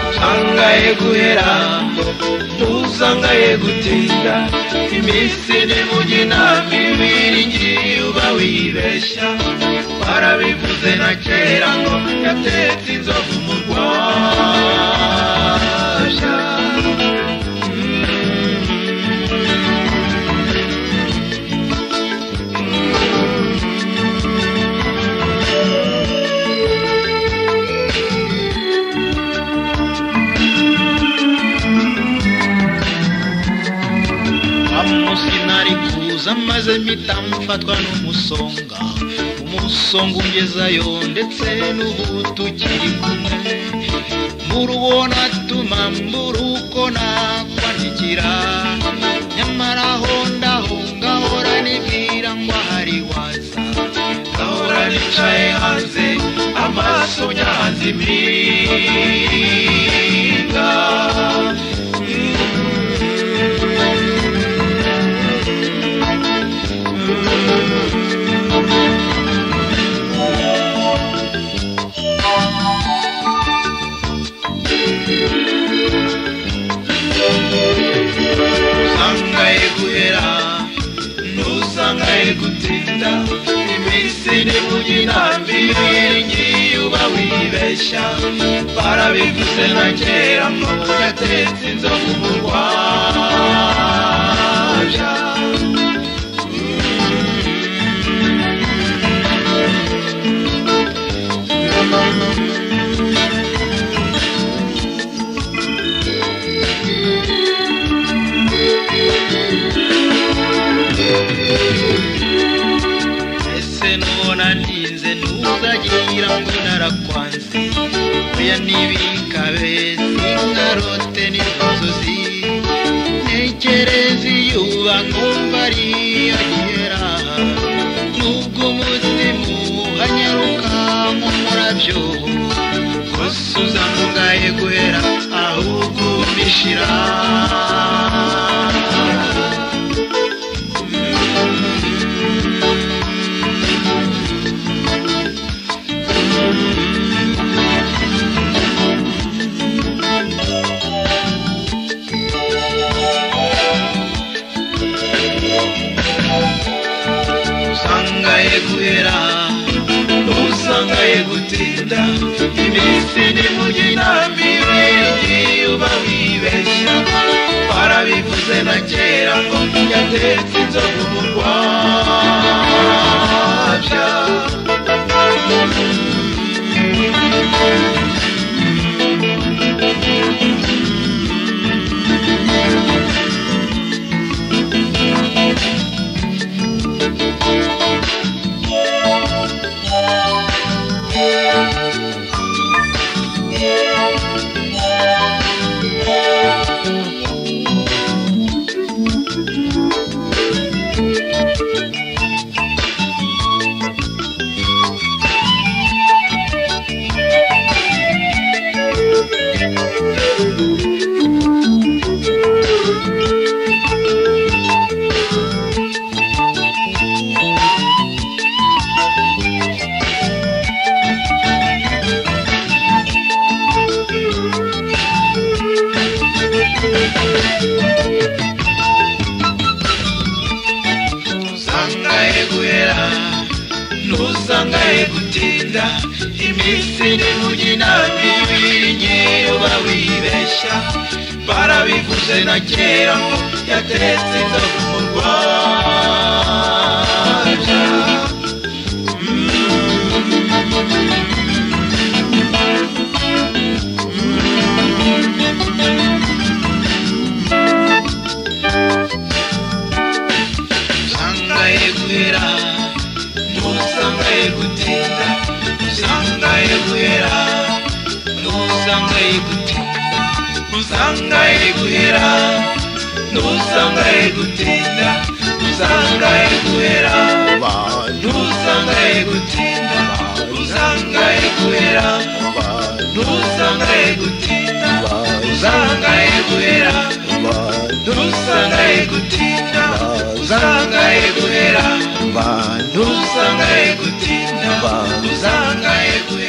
usanga guhera ntusanga gutinda iminsi n'imugina mibiringiriye uba wibeshya warabivuze na kera ngo yatetse inzovu mu rwasha umunsi nari kuza maze mpita mfatwa n'umusonga umusonga ungezayo ndetse n'ubu tukiri kumwe murubona tuma muruko nakwandikira nyamara aho ndaho ngahora nibwira ngo ahari waza ngahora nicaye hanze amaso nyahanze impinga usangaye guhera n'usangaye gutinda iminsi n'imugina miringiye uba wibeshya barabivuze na kera ngo yatetse inzovu mu rwaja ese nubona ntinze ntuzagira ngo narakwanze oya n'ibikabe n'inkarote n'inzozi ntekereza iyuba nkumva ariyo ryera nubwo umuzimu uhanyaruka nk'umurabyo kose uzangaye guhera ahubwo umishira usangaye guhera usangaye gutinda iminsi n'imugina mibiri uba wibeshya barabivuze na kera ngo yatetse inzovu mu rwabya usangaye guhera n'usangaye gutinda iminsi n'imugina mibiri nyiruba wibeshya barabivuze na kera ngo yatetse inzovu mu rwabya usangaye guhera n'usangaye gutinda usangaye guhera n'usangaye gutinda usangaye guhera n'usangaye gutinda usangaye guhera n'usangaye gutinda usangaye guhera n'usangaye gutinda usangaye guhera n'usangaye gutinda usangaye guhera n'usangaye gutinda usangaye guhera